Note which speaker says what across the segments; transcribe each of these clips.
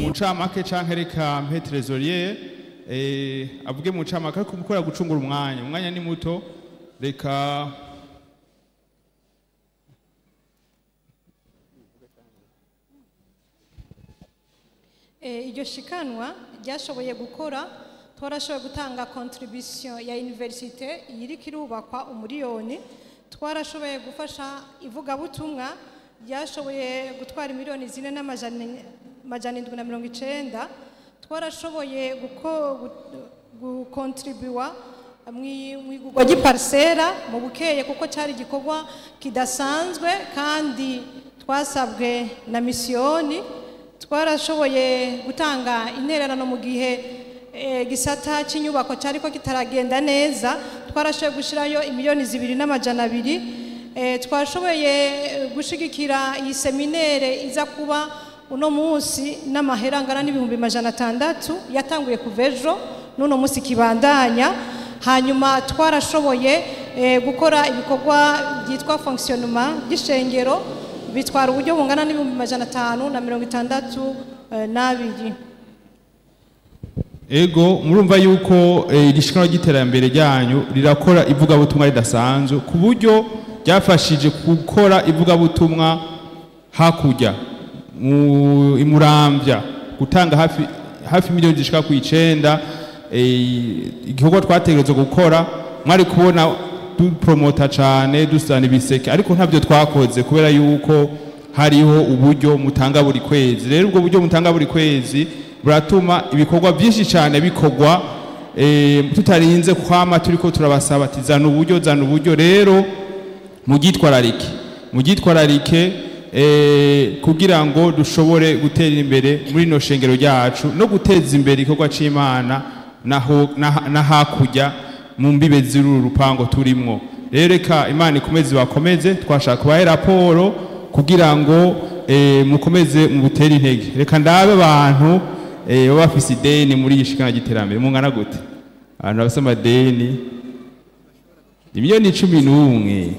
Speaker 1: mu ncamake canke reka mpe trésorier eh, avuge mu ncamake ariko mukora gucungura umwanya umwanya ni muto reka
Speaker 2: Eh, iryo shikanwa ryashoboye gukora twarashoboye gutanga contribution ya universite iriko irubakwa umuriyoni twarashoboye gufasha ivugabutumwa ryashoboye gutwara miliyoni zine n'amajana amajana indwi na mirongo icenda twarashoboye guko- gu- gukontribuwa mu igurwa ry'iparisera mu bukeye kuko cyari igikorwa kidasanzwe kandi twasabwe na misiyoni twarashoboye gutanga intererano mu gihe eh, gisata cy'inyubako cyari ko kitaragenda neza twarashoboye gushyirayo imiliyoni zibiri n'amajana abiri Eh, twashoboye eh, gushigikira iyi seminere iza kuba uno munsi n'amahera angana n'ibihumbi majana atandatu yatanguye kuva ejo n'uno munsi kibandanya hanyuma twarashoboye eh, gukora ibikorwa byitwa fonctionnement by'ishengero bitwara uburyo bungana n'ibihumbi majana atanu na mirongo itandatu eh, n'abiri
Speaker 1: ego murumva yuko eh, iri shikanwa ry'iterambere ryanyu rirakora ivugabutumwa ridasanzwe ku buryo ryafashije gukora ivugabutumwa hakurya mu imurambya gutanga hafi hafi miliyoni zishika ku icenda eh, igikorwa twategerezwa gukora mwari kubona dupromota cane dusana ibiseke ariko ntabyo twakoze kubera yuko hariho uburyo mutanga buri kwezi rero ubwo buryo mutanga buri kwezi buratuma ibikorwa byinshi cyane bikorwa eh, tutarinze kwama turiko turabasaba ati zana uburyo zana uburyo rero mugitwararike mugitwararike eh, kugira ngo dushobore gutera imbere muri no shengero ryacu no guteza imbere igikorwa c'imana naho na- na hakurya mu mbibe z'uru rupango turimwo rero reka imana ikomeze bakomeze twashaka kubahe raporo kugira ngo eh, mukomeze mubutere intege reka ndabe abantu eh, baba bafise ideni muri iyi shikana ry'iterambere mungana gute abantu bafise amadeni imiliyoni cumi n'umwe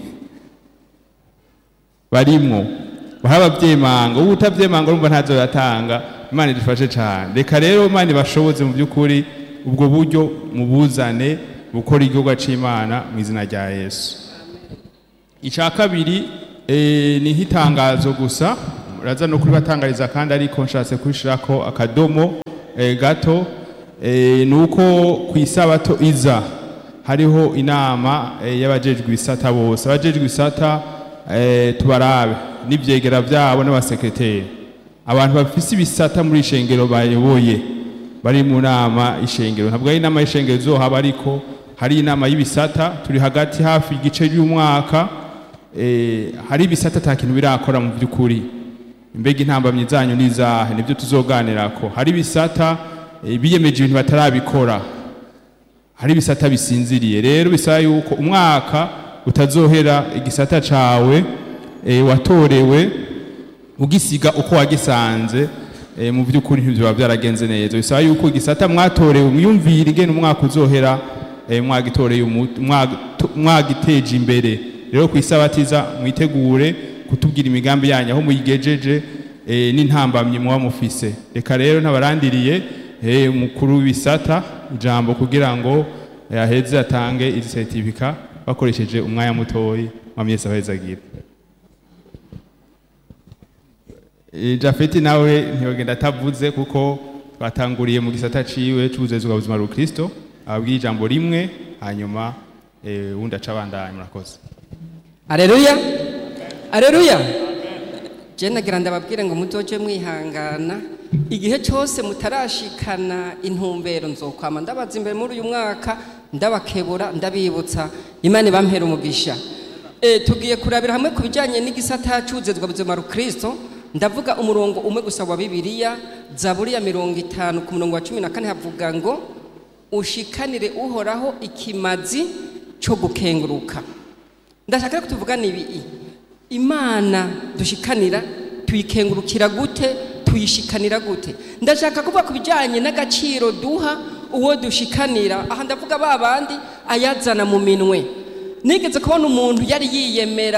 Speaker 1: barimwo bahaba abavyemanga ubu utavyemanga urumva ntazo yatanga imana idufashe cane reka rero imana ibashoboze mu by'ukuri ubwo buryo mubuzane bukora igikorwa c'imana mu izina rya yesu icya kabiri eh, ni nk'itangazo gusa uraza no kuribatangariza kandi ariko nshatse kubishirako akadomo eh, gato eh, ni uko ku isabato iza hariho inama eh, y'abajejwe ibisata bose abajejwe ibisata eh, tubarabe n'ivyegera vyabo n'abasekreteri abantu bafise ibisata muri ishengero bayoboye bari mu nama ishengero ntabwo ari inama y'ishengero izohaba ariko hari inama y'ibisata turi hagati hafi igice y'umwaka eh, hari ibisata ata kintu birakora mu by'ukuri mbega intambamyi zanyu n'izahe nibyo tuzoganirako hari ibisata eh, biyemeje ibintu batarabikora hari ibisata bisinziriye rero bisaba yuko umwaka utazohera igisata cawe e, watorewe ugisiga uko wagisanze e, mu by'ukuri ntibyoba byaragenze neza bisaba yuko igisata mwatorewe mwiyumvire ingene umwaka uzohera e, mwagitoreye umu- mwag- mwagiteje imbere rero ku isabatiza mwitegure kutubwira imigambi yanyu aho muyigejeje e, n'intambamyi muba mufise reka rero ntabarandiriye e, umukuru w'ibisata ijambo kugira ngo eh, aheze atange izi certificat bakoresheje umwanya mutoyi mwamyese ahezagira Eh, Jafeti nawe ntiyogenda atavuze kuko twatanguriye mu gisata ciwe c'ubuzezi bwa buzima rukristo ababwira ijambo rimwe hanyuma eh, uwundi aca abandanya murakoze
Speaker 3: Aleluya. Aleluya. Je nagira ndababwire ngo muzoje mwihangana igihe cyose mutarashikana intumbero nzokwama ndabaza imbere muri uyu mwaka ndabakebura ndabibutsa imana ibampera umugisha e, tugiye kurabira hamwe ku bijyanye n'igisata cy'ubuzezwa buzima rukristo ndavuga umurongo umwe gusa wa bibiliya zaburi ya mirongo itanu ku murongo wa cumi na kane havuga ngo ushikanire uhoraho ikimazi cyo gukenguruka ndashaka rero ko tuvugana ibi imana dushikanira tuyikengurukira gute tuyishikanira gute ndashaka kuvuga ku bijyanye n'agaciro duha uwo dushikanira aha ndavuga ba bandi ayazana mu minwe nigeze kubona umuntu yari yiyemera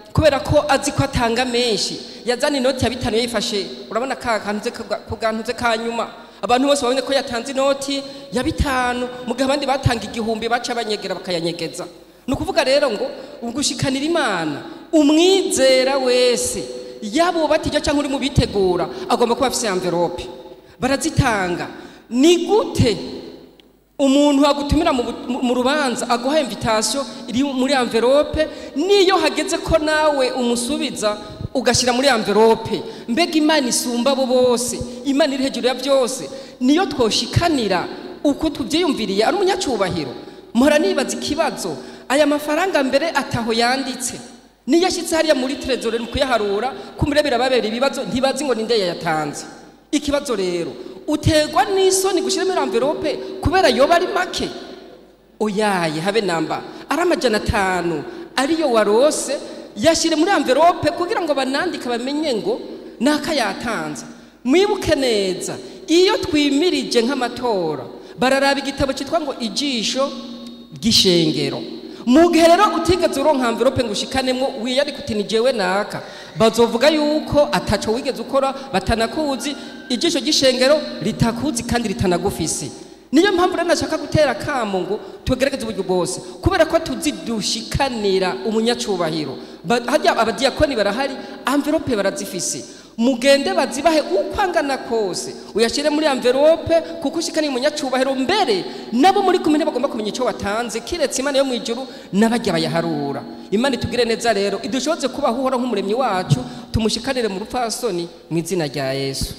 Speaker 3: kubera ko azi ko atanga menshi yazana inoti ya bitanu yayifashe urabona ka kantuze ku gantuze ka nyuma abantu bose babonye ko yatanze inoti ya bitanu mu gihe abandi batanga igihumbi baca banyegera bakayanyegeza ni ukuvuga rero ngo ugushikanira imana umwizera wese yaba ubatijya cyangwa uri mu bitegura agomba kuba afite amverope barazitanga ni gute umuntu agutumira mu bu- mu- mu rubanza aguha invitation iri muri envelope niyo hageze ko nawe umusubiza ugashyira muri envelope mbega imana isumba abo bose imana iri hejuru ya byose niyo twoshikanira uko tubyiyumviriye ari umunyacyubahiro mpora nibaza ikibazo aya mafaranga mbere ataho yanditse niyo ashyitse hariya muri trezore mu kuyaharura kumure birababera ibibazo ntibazi ngo ninde yayatanze ikibazo rero uterwa n'isoni gushyira muri envelope kubera yoba ari make oyaye habe namba ari amajana atanu ariyo warose yashyire muri envelope kugira ngo banandike bamenye ngo naka yatanze mwibuke neza iyo twimirije nk'amatora bararaba igitabo cyitwa ngo ijisho ry'ishengero mu gihe rero utigeze uronka envelope ngo ushikanemo wiyari kuti ni jewe naka bazovuga yuko ataco wigeze ukora batanakuzi ijisho ry'ishengero ritakuzi kandi ritanagufise niyo mpamvu rero nashaka gutera kamo ngo tugerageze uburyo bwose kubera ko tuzi dushikanira umunyacubahiro Ba- harya abadiyakoni barahari envelope barazifise mugende bazibahe uko angana kose uyashyire muri envelope kuko ushikaniye umunyacubahiro mbere nabo muri kumwe bagomba kumenya icyo watanze kiretse imana yo mu ijuru n'abajya bayaharura imana itugire neza rero idushoboze kubaho uhora nk'umuremyi wacu tumushikanire mu rupfasoni mu izina rya yesu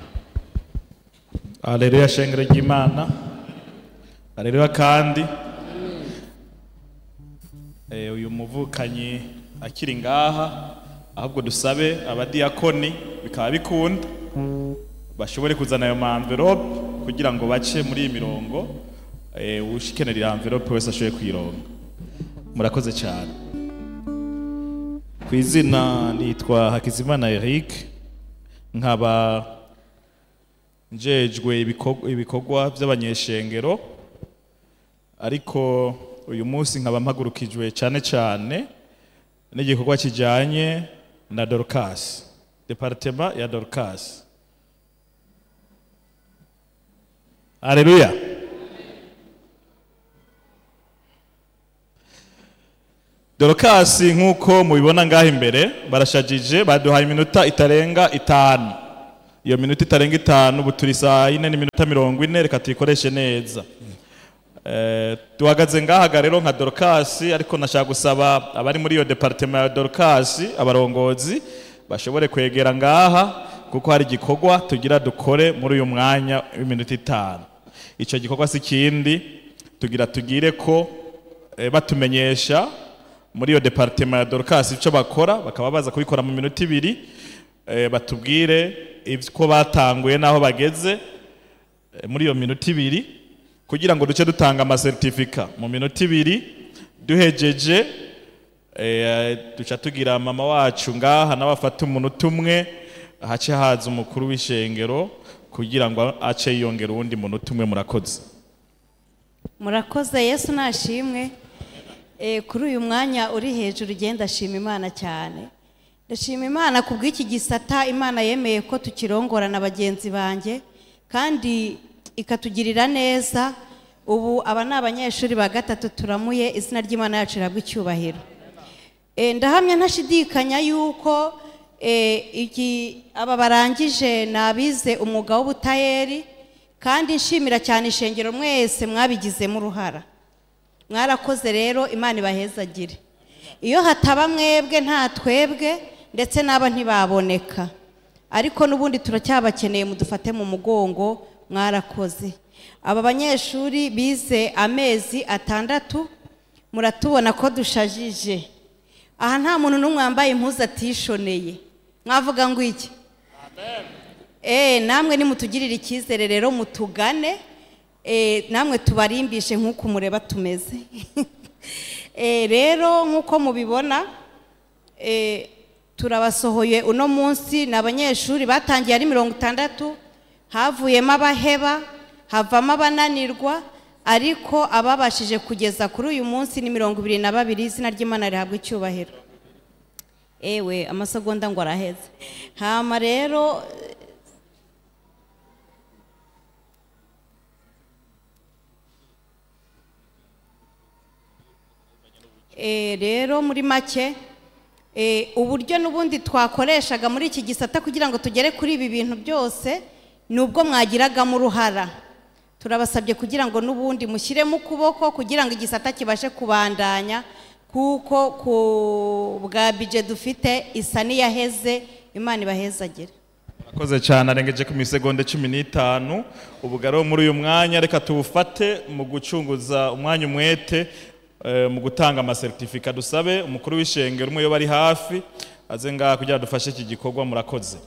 Speaker 4: Aleluya shengero ry'Imana. Aleluya kandi. Eh, uyu muvukanyi akiri ngaha ahubwo dusabe abadiyakoni bikaba bikunda bashobore kuzana ayo ma envelope kugira ngo bace muri iyi mirongo eh, ushikenera envelope wese ashoboye kuyironga murakoze cyane ku izina nitwa Hakizimana Eric nkaba njejwe ibikorwa- ibikorwa by'abanyeshengero ariko uyu munsi nkaba mpagurukijwe cyane cyane n'igikorwa kijyanye na dorcas departema ya dorcas aleluya dorcas nk'uko mubibona ngaho imbere barashajije baduhaye iminota itarenga itanu iyo minota itarenga itanu ubu turi saa yine n'iminota mirongo ine reka tuyikoreshe neza Eh, duhagaze ngahaga rero nka dorukasi ariko nashaka gusaba abari muri iyo departema ya dorukasi abarongozi bashobore kwegera ngaha kuko hari igikorwa tugira dukore muri uyu mwanya w'iminota itanu icyo gikorwa si ikindi tugira tugire ko eh, batumenyesha muri iyo departema ya dorukasi icyo bakora bakaba baza kubikora mu minota ibiri eh, batubwire ko batanguye n'aho bageze eh, muri iyo minota ibiri kugira ngo duce dutanga amasertifika mu minota ibiri duhejeje eh, duca tugira mama wacu ngaha nawe afate umunota umwe hace haza umukuru w'ishengero kugira ngo ace yiyongera uwundi munota umwe murakoze
Speaker 5: murakoze yesu nashimwe Eh, kuri uyu mwanya uri hejuru ugenda ashima imana cyane ndashima imana ku bw'iki gisata imana yemeye ko tukirongora na bagenzi banjye kandi ikatugirira neza ubu aba ni abanyeshuri ba gatatu turamuye izina ry'imana yacu rihabwa icyubahiro Eh, ndahamya ntashidikanya yuko eh, iki aba barangije ni abize umwuga w'ubutayeri kandi nshimira cyane ishengero mwese mwabigizemo uruhara mwarakoze rero imana ibahezagire iyo hataba mwebwe nta twebwe ndetse n'aba ntibaboneka ariko n'ubundi turacyabakeneye mudufate mu mugongo mwarakoze aba banyeshuri bize amezi atandatu muratubona ko dushajije aha nta muntu n'umwe wambaye impuzu atishoneye mwavuga ngo iki Eh, namwe nimutugirire icyizere rero mutugane eh, namwe tubarimbishe nk'uko mureba tumeze Eh, rero nk'uko mubibona eh, turabasohoye uno munsi ni abanyeshuri batangiye ari mirongo itandatu havuyemo abaheba havamo abananirwa ariko ababashije kugeza kuri uyu munsi ni mirongo ibiri na babiri izina ry'imana rihabwa icyubahiro ewe amasegonda ngo araheze hama rero Eh, rero muri make eh, uburyo n'ubundi twakoreshaga muri iki gisata kugira ngo tugere kuri ibi bintu byose ni ubwo mwagiragamo uruhara turabasabye kugira ngo n'ubundi mushyiremo ukuboko kugira ngo igisata kibashe kubandanya kuko ku bwa bije dufite isa n'iyaheze imana ibahezagire
Speaker 4: Murakoze cyane arengeje ku misegonde cumi n'itanu ubu rero muri uyu mwanya reka tuwufate mu gucunguza umwanya umwete eh, mu gutanga amasertifika dusabe umukuru w'ishengero umwe iyo bari hafi aze ngaha kugira ngo dufashe iki gikorwa murakoze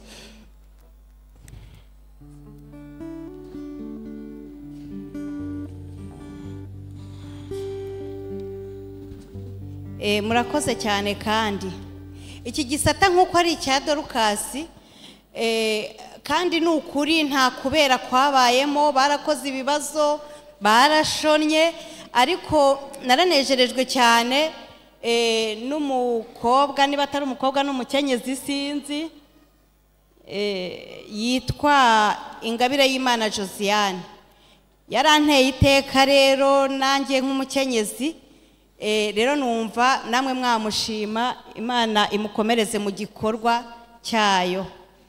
Speaker 5: Eh, murakoze cyane kandi iki gisata nk'uko ari icya dorukasi eh, kandi ni ukuri nta kubera kwabayemo barakoze ibibazo barashonnye ariko naranejerejwe cyane eh, n'umukobwa niba atari umukobwa n'umukenyezi sinzi eh, yitwa ingabire y'imana josiane yaranteye iteka rero nanjye nk'umukenyezi Eh, rero numva namwe mwamushima imana imukomereze mu gikorwa cyayo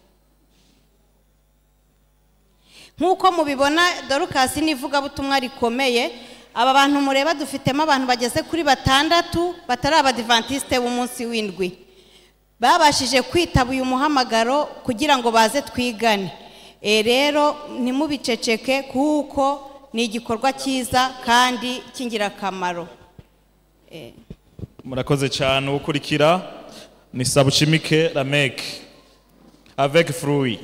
Speaker 5: nk'uko mubibona dorukasi ni ivugabutumwa rikomeye aba bantu mureba dufitemo abantu bageze kuri batandatu batari abadivantisite b'umunsi w'indwi babashije kwitaba uyu muhamagaro kugira ngo baze twigane Eh, rero ntimubiceceke kuko ni igikorwa cyiza kandi cy'ingirakamaro
Speaker 4: murakoze cyane ukurikira ni sabushimike rameke avec fruit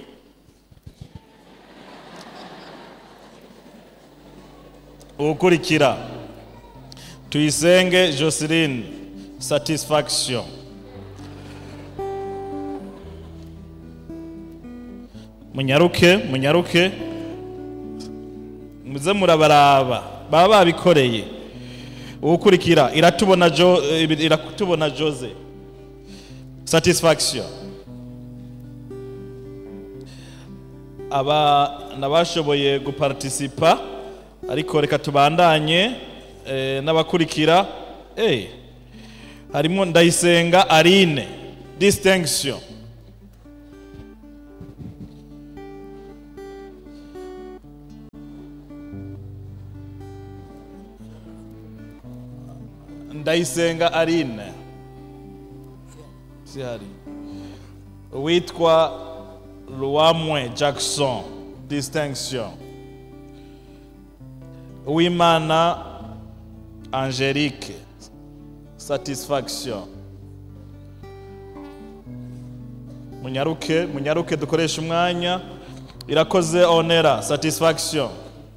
Speaker 4: ukurikira tuyisenge joseline satisfaction munyaruke munyaruke muze murabaraba baba babikoreye ukurikira iratubona jo eh, iratubona jose satisfaction aba nabashoboye guparticipa ariko reka tubandanye eh, n'abakurikira eh, harimo ndayisenga arine distinction ndayisenga arine sihari witwa Luamwe Jackson distinction Uwimana Angelique satisfaction munyaruke munyaruke dukoresha umwanya irakoze onera satisfaction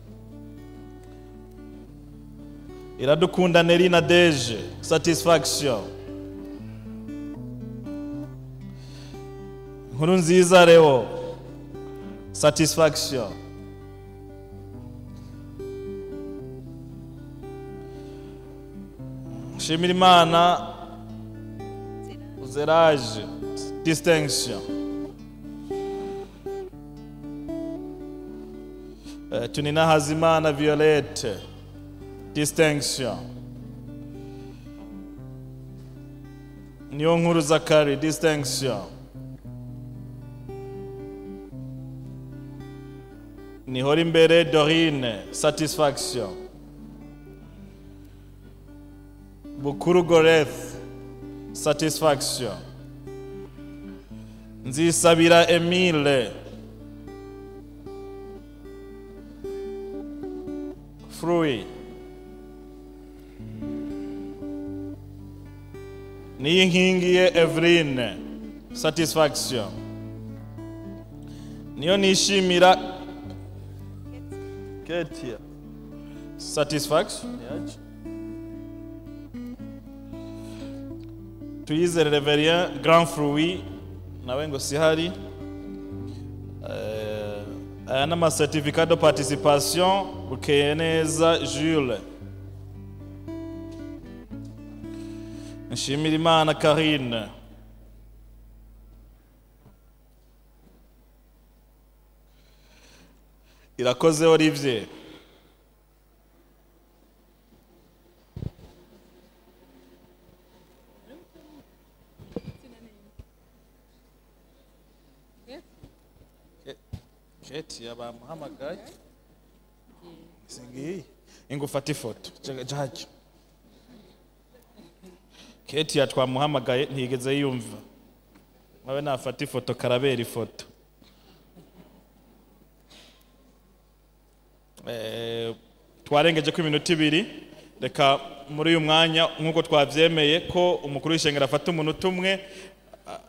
Speaker 4: iradukunda nerina deje satisfaction nkuru nziza reo satisfaction shimira imana zeraje distinction Eh, tunina hazimana violette distinction niyo nkuru zakari distinction nihora imbere dorine satisfaction bukuru goreth satisfaction nzisabira emile fruit niyo nkingiye eveline satisfaction niyo nishimira ketia satisfaction yaje tuyizere reverien grand fruit nawe ngo sihari Eh, aya ni amasertificat de participation bukeye neza jules nshimira imana karine irakoze olivier keti yabamuhamagaye singiyi ingufata ifoto jaji keti yatwamuhamagaye ntiyigeze yumva nawe nafata ifoto karabera ifoto Eh, twarengeje ko iminota ibiri reka muri uyu mwanya nk'uko twabyemeye ko umukuru w'ishengero afata umunota umwe ah,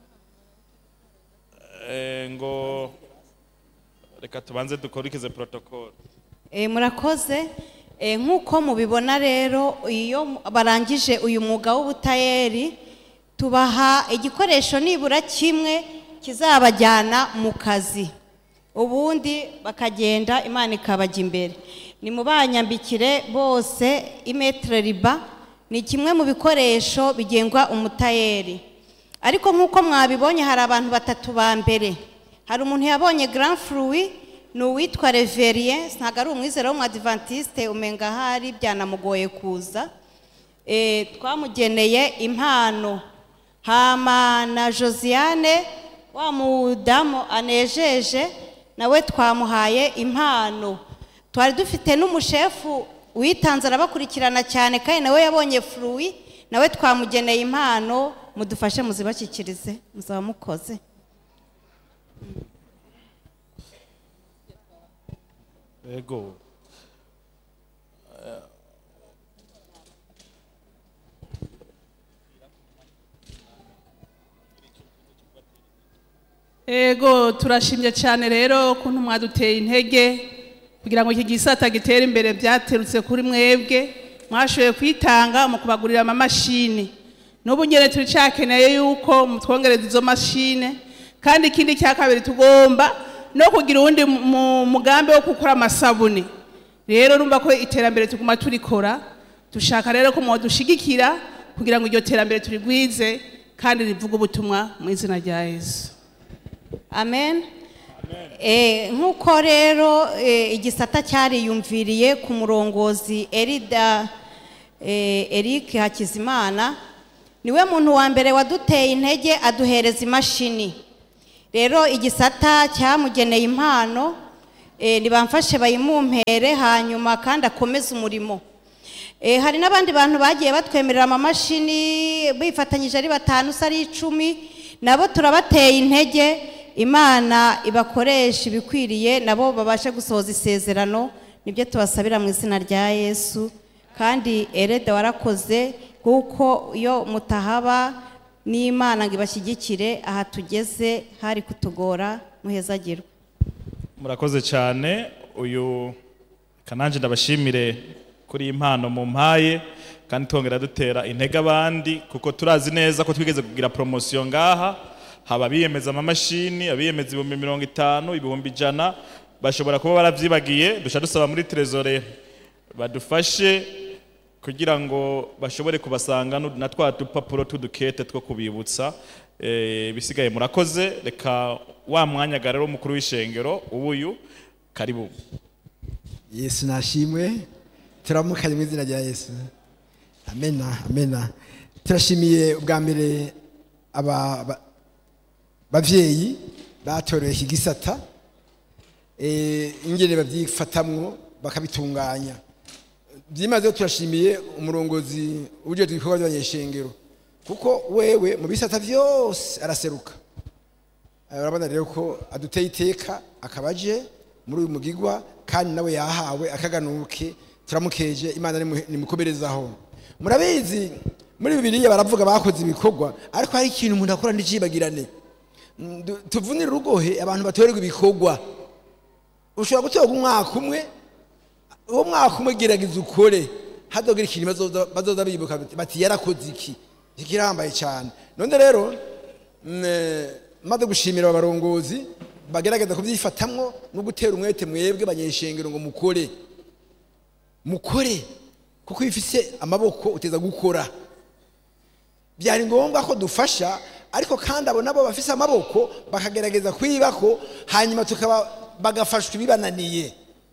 Speaker 4: eh, ngo reka tubanze dukurikize protocol
Speaker 5: E, murakoze e, nk'uko mubibona rero iyo mu- barangije uyu mwuga w'ubutayeri tubaha igikoresho nibura kimwe kizabajyana mu kazi ubundi bakagenda imana ikabajya imbere ni mu banyambikire bose imetere riba ni kimwe mu bikoresho bigengwa umutayeri ariko nk'uko mwabibonye hari abantu batatu ba mbere hari umuntu yabonye grand fruit ni uwitwa reverien ntabwo ari umwizero w'umwadivantiste umenga ahari byanamugoye kuza Eh, twamugeneye impano hama na josiane wa mudamu anejeje nawe twamuhaye impano twari dufite n'umushefu witanze arabakurikirana cyane kandi nawe yabonye fruit nawe twamugeneye impano mudufashe muzibashyikirize muzaba mukoze
Speaker 4: Ego.
Speaker 6: Ego turashimye cyane rero kuntu mwaduteye intege kugira ngo iki gisata gitere imbere byaterutse kuri mwebwe mwashoboye kwitanga mu kubagurira amamashini n'ubu nyine turicakeneye yuko mutwongereza izo mashine kandi ikindi cya kabiri tugomba no kugira uwundi mu- mu- mugambi wo gukora amasabuni rero urumva ko iterambere tuguma turikora dushaka rero ko mwadushigikira kugira ngo iryo terambere turigwize kandi rivuge ubutumwa mu izina rya yesu
Speaker 5: amen Eh, nk'uko rero eh, igisata cyariyumviriye ku murongozi erida eh, eric hakizimana niwe muntu wa mbere waduteye intege aduhereza imashini rero igisata cyamugeneye impano eh, nibamfashe bayimumpere hanyuma kandi akomeze umurimo Eh, hari n'abandi bantu bagiye batwemerera amamashini bifatanyije ari batanu se ari icumi nabo turabateye intege imana ibakoresha ibikwiriye nabo babashe gusohoza isezerano nibyo tubasabira mu izina rya yesu kandi erede warakoze kuko iyo mutahaba n'imana ngo ibashyigikire aha tugeze hari kutugora muhezagirwe
Speaker 4: murakoze cyane uyu kananje ndabashimire kuri iyi mpano mu mpaye kandi twongera dutera intege abandi kuko turazi neza ko twigeze kugira poromosiyo ngaha haba abiyemeza amamashini abiyemeza ibihumbi mirongo itanu ibihumbi ijana bashobora kuba baravyibagiye duca dusaba muri trezore badufashe kugira ngo bashobore kubasanga nu- na twa dupapuro tudukete two kubibutsa Eh, bisigaye murakoze reka wa mwanya rero umukuru w'ishengero ubuyu karibu
Speaker 7: yesu nashimwe turamukanye mu izina rya yesu amena amena turashimiye ubwa mbere aba ba- bavyeyi batoreye iki gisata eh, ingene babyifatamwo bakabitunganya byimazeho turashimiye umurongozi ujejwe ibikorwa by'abanyeshengero kuko wewe mu bisata byose araseruka Eh, urabona rero ko aduteye iteka akaba aje muri uyu mugigwa kandi nawe yahawe akaganuke turamukeje imana nimu- nimukomerezaho murabizi muri bibiliya baravuga bakoze ibikorwa ariko hari ikintu umuntu akora n'icibagirane Mm, du- tuvunire urugohe abantu batorerwa ibikorwa ushobora gutorwa umwaka umwe uwo mwaka umwe gerageza ukore hadogira ikintu bazoza bazoza bibuka bati- bati yarakoze iki iki kirambaye cyane none rero mm, eh, maze gushimira abarongozi bagerageza kubyifatamwo no gutera umwete mwebwe banyeshengero ngo mukore mukore kuko iyo ufise amaboko uteza gukora byari ngombwa ko dufasha ariko kandi abo nabo bafise amaboko bakagerageza kwibako hanyuma tukaba bagafashwa ibibananiye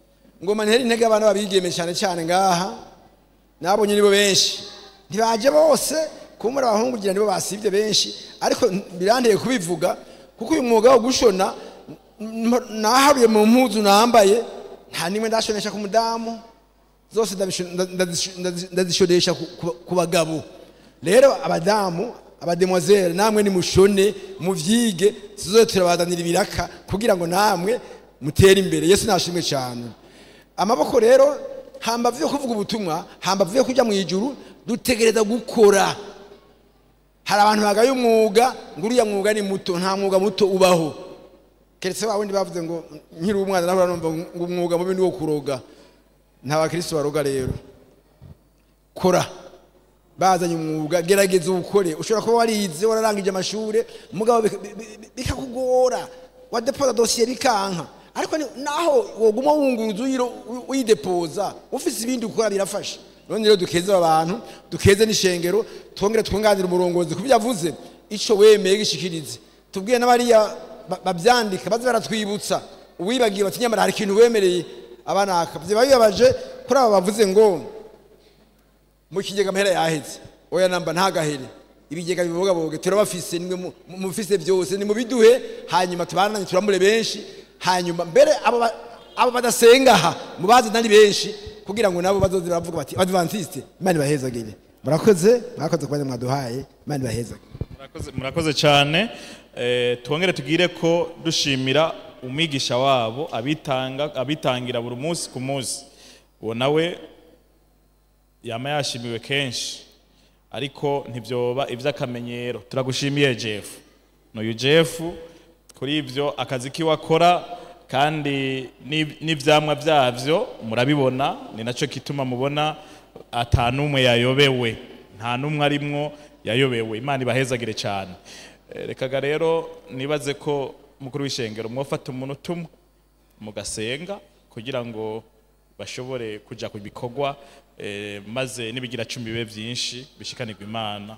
Speaker 7: ngoma ntera intege abana babigeme cyane cyane ngaha nabonye nibo benshi ntibaje bose kumura abahungu kugira nibo basibye benshi ariko biranteye kubivuga kuko uyu mwuga wo gushona n- naharuye mu mpuzu nambaye nta nimwe ndashonesha ku mudamu zose ndabisho- nda- ndazisho- ndazi- ndazishonesha ku- ku- ku bagabo rero abadamu abademoiselle namwe nimushone muvyige tuzoze turabazanira ibiraka kugira ngo namwe mutere imbere yesu nashimwe cyane amaboko rero hambavu yo kuvuga ubutumwa hambavu yo kujya mu ijuru dutegereza gukora hari abantu bagaye umwuga ngo uriya mwuga ni muto nta mwuga muto ubaho keretse wa wundi bavuze ngo nkiri umwana naho numva ngo umwuga mubi ni wo kuroga nta bakristo baroga rero kora bazanye umwuga gerageza uwukore ushobora kuba warize wararangije amashuri mugabo bika- bi- bi- bikakugora wadepoza dosiye bikanka ariko ni- naho woguma wunguruza uyiro- uyidepoza ufise ibindi ukora birafasha none rero dukeze aba bantu dukeze n'ishengero twongere twunganire umurongozi ku byo yavuze ico wemeye gishikirize tubwiye n'abariya ba- bavyandika baze baratwibutsa uwibagiye bati nyamara hari ikintu wemereye abanaka vyoba bibabaje kuri aba bavuze ngo mu kigega amahera yaheze oya namba ntagahere ibigega bibogaboge turabafise nimwe mu- mu- mufise byose nimubiduhe hanyuma tubananye turamure benshi hanyuma mbere abo ba- abo badasenga aha mubaze nari benshi kugira ngo nabo bazoze baravuga bati adventiste imana ibahezagire murakoze mwakoze kubanya mwaduhaye imana ibahezagire
Speaker 4: Murakoze- murakoze cyane Eh, twongere tugire ko dushimira umwigisha wabo abitanga abitangira buri munsi ku munsi uwo nawe yama yashimiwe kenshi ariko ntibyoba iby'akamenyero turagushimiye jeff n'uyu jeff kuri ibyo akazi kiwe akora kandi n'ib- n'ivyamwa byavyo murabibona ni nacyo kituma mubona ata n'umwe yayobewe nta n'umwe arimwo yayobewe imana ibahezagire cyane Eh, rekaga rero nibaze ko mukuru w'ishengero mwofata umuntu umwe mugasenga kugira ngo bashobore kuja ku bikorwa eh, maze n'ibigira cumi bibe byinshi bishikanirwa imana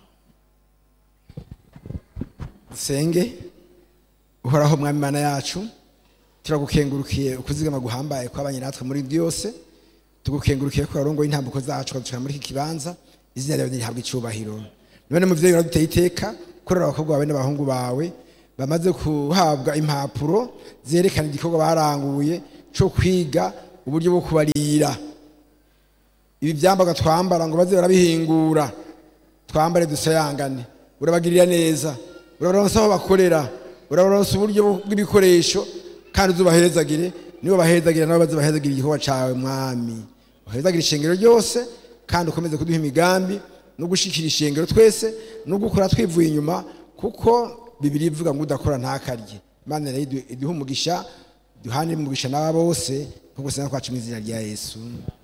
Speaker 7: dusenge uhoraho mwami mana yacu turagukengurukiye ukuzigama guhambaye kwabanye natwe muri byose tugukengurukiye ko warongoye intambuko zacu ukadushira muri iki kibanza izina ryawe nirihabwa icyubahiro none muvyeyi uraduteye iteka kurera abakobwa bawe n'abahungu bawe bamaze kuhabwa impapuro zerekana igikorwa baranguye co kwiga uburyo bwo kubarira ibi byambaga twambara ngo baze barabihingura twambare dusayangane urabagirira neza urabaronsa aho bakorera urabaronsa uburyo bw'ibikoresho kandi uzubahezagire nibo bahezagire nabo baze bahezagire igikorwa cawe mwami uhezagire ishengero ryose kandi ukomeze kuduha imigambi no gushikira ishengero twese no gukora twivuye inyuma kuko bibiri ivuga ngo udakora ntakarye imana rero iduhe umugisha duhane umugisha n'aba bose nko gusenga kwacu mu izina rya yesu